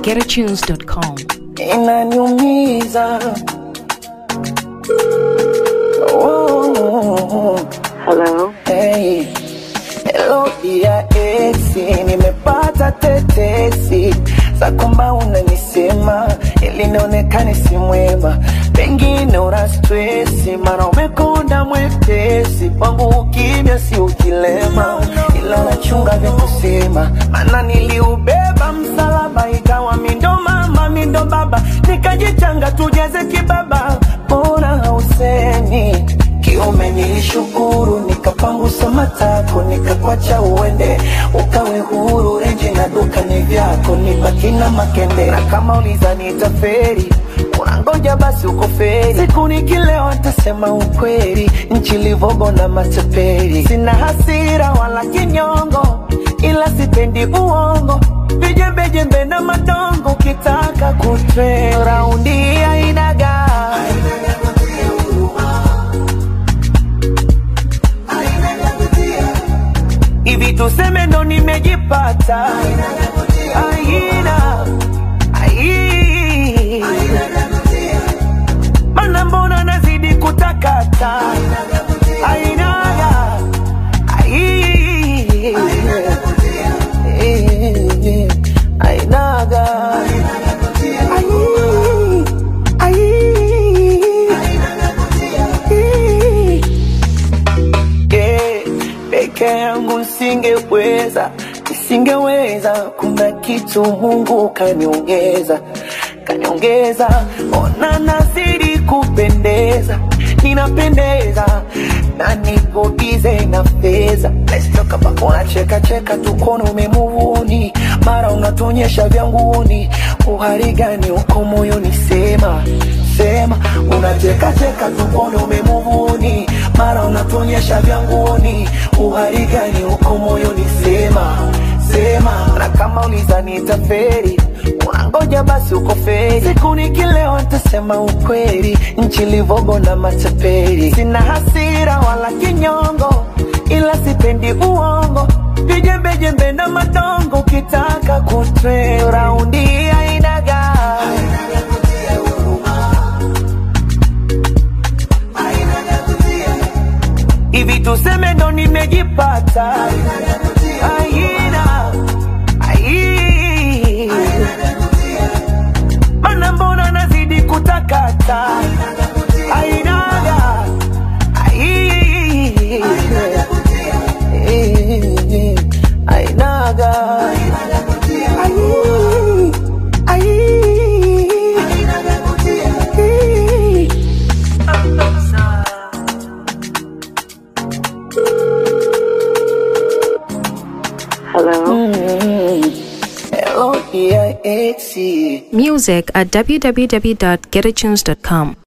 www.getatunes.com. inaniumiza oh, Hello. hey. Hello dia esi, nimepata tetesi za kwamba unanisema ili nionekane si mwema, pengine una stresi, mara umekonda mwepesi, kwangu ukimya si ukilema, ila nachunga vya kusema, maana niliubeba msalaba, ikawa mindo mama mindo baba, nikajichanga tujeze kibaba, mbona hausemi kiume nilishukuru, nikapangusa matako, nikakwacha uende, ukawe huru, renji na duka ni vyako, nibaki na makende, na kama uliza nitaferi unangoja basi uko feri, siku nikilewa nitasema ukweli, nchi livogo na matapeli, sina hasira wala kinyongo, ila sipendi uongo, vijembejembe na madongo, ukitaka kutre raundi ainaga hivi tuseme ndo nimejipata aina ai mana mbona nazidi kutakata ainaga ai ainaga ai ai yeah, peke yangu nisingeweza, nisingeweza. Kuna kitu Mungu kaniongeza, kaniongeza. Ona nazidi kupendeza, ninapendeza na niko bize na fedha. Let's talk about unacheka cheka tukono umemuvuni, mara unatonyesha vyanguni. Uhari gani uko moyoni? Sema sema, unacheka cheka tukono umemuvuni, mara unatonyesha vyanguni. Uhari gani uko moyoni? Sema sema, na kama ulizani taferi unangoja basi uko feri. Siku nikilewa nitasema ukweli, nchi livogo na matapeli. Sina hasira wala kinyongo, ila sipendi uongo, vijembejembe na madongo. Ukitaka kutre raundi ainaga hivi tuseme ndo nimejipata aina ai mana mbona nazidi kutakata ainaga ai ainaga ai ai Hello. Hello, dear Exie. Music at www.getatunes.com.